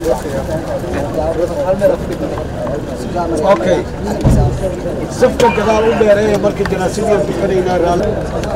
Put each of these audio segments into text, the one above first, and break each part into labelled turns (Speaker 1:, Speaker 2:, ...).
Speaker 1: okay safka gadaal u dheereeya marka janaasadii bixinaynaa raali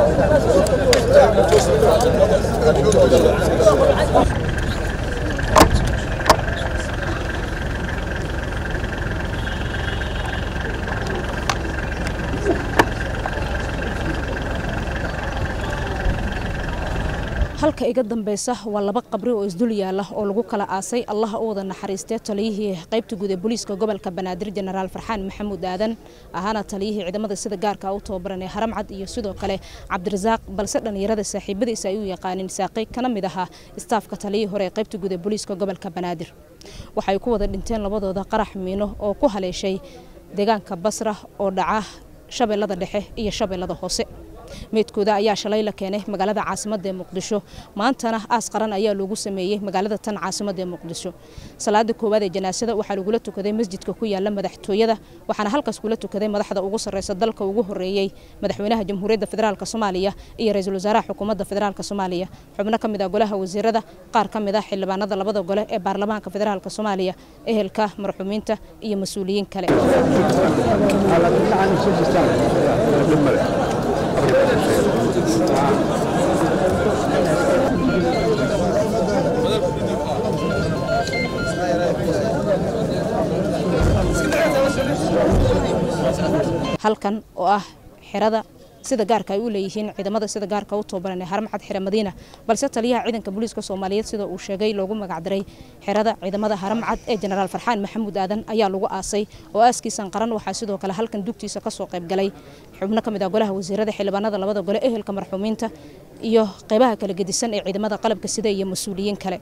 Speaker 2: halka iga dambeysa waa laba qabri oo isdul yaala oo lagu kala aasay allaha u wada naxariistee taliyihii qaybta guud ee booliiska gobolka banaadir jenaraal farxaan maxamuud aadan ahaana taliyihii ciidamada sida gaarka u tababaran ee haramcad iyo sidoo kale cabdirasaaq balse dhallinyarada saaxiibadiisa ay u yaqaaniin saaqay kana mid ahaa istaafka taliyihii hore ee qaybta guud ee booliiska gobolka banaadir waxay ku wada dhinteen labadooda qarax miino oo ku haleeshay deegaanka basra oo dhaca shabeellada dhexe iyo shabeellada hoose meydkooda ayaa shalay la keenay magaalada caasimadda ee muqdisho maantana aas qaran ayaa loogu sameeyey magaalada tan caasimadda ee muqdisho salaada koowaad ee janaasada waxaa lagula tukaday masjidka ku yaala madaxtooyada waxaana halkaas kula tukaday madaxda ugu sarreysa dalka ugu horreeyey madaxweynaha jamhuuriyadda federaalk soomaaliya iyo ra-iisul wasaaraha xukuumadda federaalk soomaaliya xubno ka mid ah golaha wasiirada qaar ka mid ah xildhibaanada labada gole ee baarlamaanka federaalk soomaaliya ehelka marxuumiinta iyo mas-uuliyiin kale halkan oo ah xerada sida gaarka ay u leeyihiin ciidamada sida gaarka u tababaran ee haramcad xere madiina balse taliyaha ciidanka booliiska soomaaliyeed sida uu sheegay loogu magacdaray xerada ciidamada haramcad ee jenaraal farxaan maxamuud aadan ayaa lagu aasay oo aaskiisan qaran waxaa sidoo kale halkan dugtiisa kasoo qaybgalay xubno ka mid ah golaha wasiirada xildhibaanada labada gole ehelka marxuumiinta iyo qeybaha kala gedisan ee ciidamada qalabka sida iyo mas-uuliyiin kale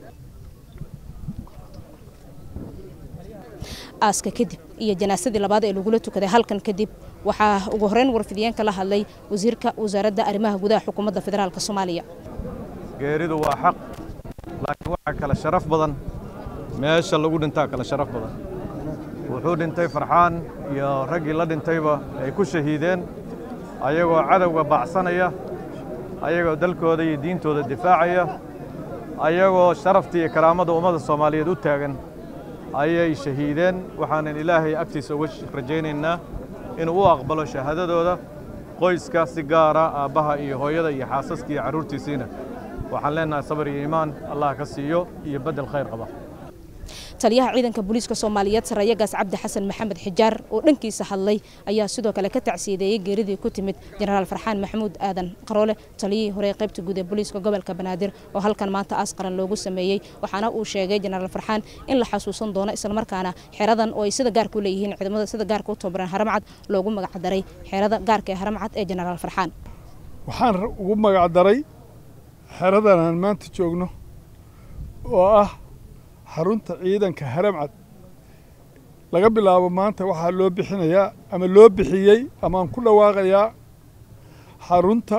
Speaker 2: aaska kadib iyo janaasadii labaad ee lagula tukaday halkan kadib waxaa ugu horeyn warfidiyeenka la hadlay wasiirka wasaaradda arrimaha gudaha xukuumadda federaalk soomaaliya
Speaker 3: geeridu waa xaq laakiin waxaa kale sharaf badan meesha lagu dhintaa kale sharaf badan wuxuu dhintay farxaan iyo raggii la dhintayba ay ku shahiideen ayagoo cadowga baacsanaya ayagoo dalkooda iyo diintooda difaacaya ayagoo sharafta iyo karaamada ummadda soomaaliyeed u taagan ayay shahiideen waxaanan ilaahay agtiisa uga rajaynaynaa inuu u aqbalo shahaadadooda qoyska si gaara aabbaha iyo hooyada iyo xaasaska iyo carruurtiisiina waxaan leennahay sabar iyo iimaan allah ka siiyo iyo beddel khayr qaba
Speaker 2: taliyaha ciidanka booliiska soomaaliyeed sarayagaas cabdi xasan maxamed xijaar oo dhankiisa hadlay ayaa sidoo kale ka tacsiideeyey geeridii ku timid jenaraal farxaan maxamuud aadan qaroole taliyihii hore ee qaybta guud ee booliiska gobolka banaadir oo halkan maanta aas qaran loogu sameeyey waxaana uu sheegay jenaraal farxaan in la xasuusan doono islamarkaana xeradan oo ay sida gaarka u leeyihiin ciidamada sida gaarka u tababaran haramcad loogu magacdaray xerada gaarka ee haramcad ee jenaraal farxaan
Speaker 4: waxaan ugu magacdaray xeradan aan maanta joogno oo ah xarunta ciidanka haramcad laga bilaabo maanta waxaa loo bixinayaa ama loo bixiyey amaaan ku dhawaaqayaa xarunta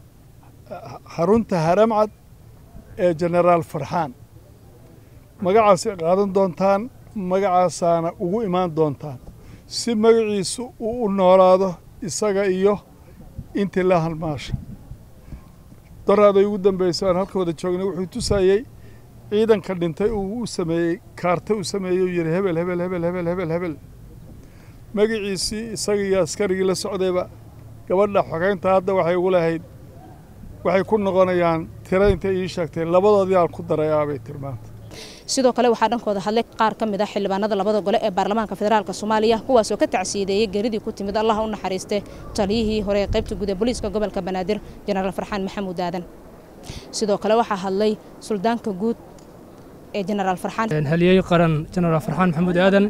Speaker 4: xarunta haramcad ee jenaraal farxaan magacaasay qaadan doontaan magacaasaana ugu imaan doontaan si magaciisu uu u noolaado isaga iyo intii la halmaasha daraaday ugu dambayso aan halka wada joognay wuxuu tusayey ciidanka dhintay uu u sameeyey kaarta u sameeyey uu yidhi hebel hebel hebel hebel hebel hebel magaciisii isaga iyo askarigii la socdayba gabadha xogeynta hadda waxay ugu lahayd waxay ku noqonayaan tira intay ii sheegtay labadoodii aan ku daray aabay tilmaanta
Speaker 2: sidoo kale waxaa dhankooda hadlay qaar ka mid ah xildhibaanada labada gole ee baarlamaanka federaalk soomaaliya kuwaasoo ka tacsiideeyey geeridii ku timid allaha u naxariiste taliyihii hore ee qaybta guud ee booliiska gobolka banaadir jenaraal farxaan maxamuud aadan sidoo kale waxaa hadlay suldaanka guud ee jenaraal farxaan
Speaker 5: haliyey qaran jenaraal farxaan maxamuud aadan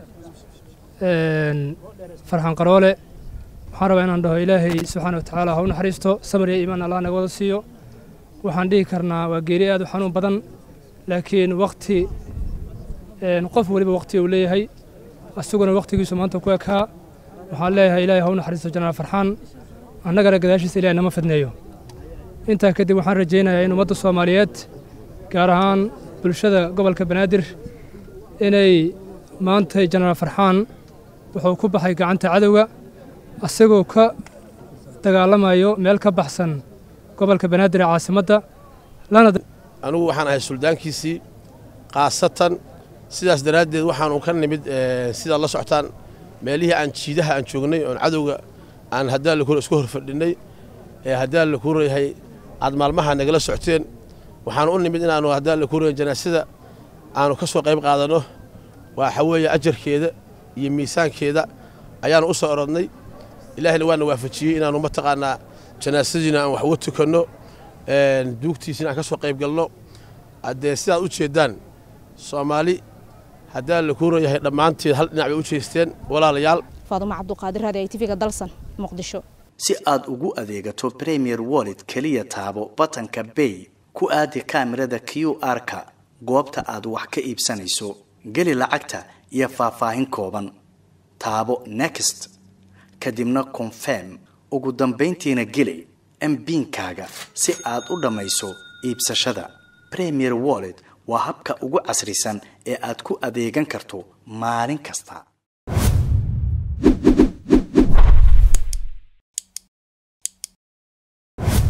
Speaker 5: farxaan qaroole waxaan rabaa inaan dhaho ilaahay subxaana wa tacaala ha u naxariisto samar iyo iimaan allah naga wada siiyo waxaan dhihi karnaa waa geeri aad u xanuun badan laakiin wakti qof weliba wakti uu leeyahay asaguna waktigiisu maanta ku ekaa waxaan leeyahay ilaahay ha u naxariisto jenaraal farxaan annagana gadaashiisa ilahay nama fidneeyo intaa kadib waxaan rajaynayaa in ummadda soomaaliyeed gaar ahaan bulshada gobolka banaadir inay maantay jenaraal farxaan wuxuu ku baxay gacanta cadowga asagoo ka dagaalamayo meel ka baxsan gobolka banaadir ee caasimadda lana
Speaker 6: anugu waxaan ahay suldaankiisii khaasatan sidaas daraaddeed waxaanu ka nimid sidaad la socotaan meelihii aan jiidaha aan joognay oon cadowga aan haddaan lakura isku horfadhinnay ee haddaan la kuurayahay aad maalmaha nagala socteen waxaanu u nimid inaannu haddaan la kuuraya janaasada aanu ka soo qayb qaadanno waxa weeye ajarkeeda iyo miisaankeeda ayaanu u soo orodnay ilaahina waana waafajiyey inaannu mataqaanaa janaasadiina aan wax uga tukanno duugtiisina aan ka soo qayb galno haddee sidaad u jeeddaan soomaali haddaan la kuurayahay dhammaanteed hal dhinac bay u jeesteen walaalayaal
Speaker 2: faadumo cabduqaadir raadi ay tv-ga dalsan muqdisho
Speaker 7: si aad ugu adeegato premier wallet keliya taabo batanka bay ku aadi kaamirada q r-ka goobta aad wax ka iibsanayso geli lacagta iyo faahfaahin kooban taabo next kadibna confirm ugu dambayntiina geli mbiinkaaga si aad u dhammayso iibsashada premier wallet waa habka ugu casrisan ee aad ku adeegan karto maalin kasta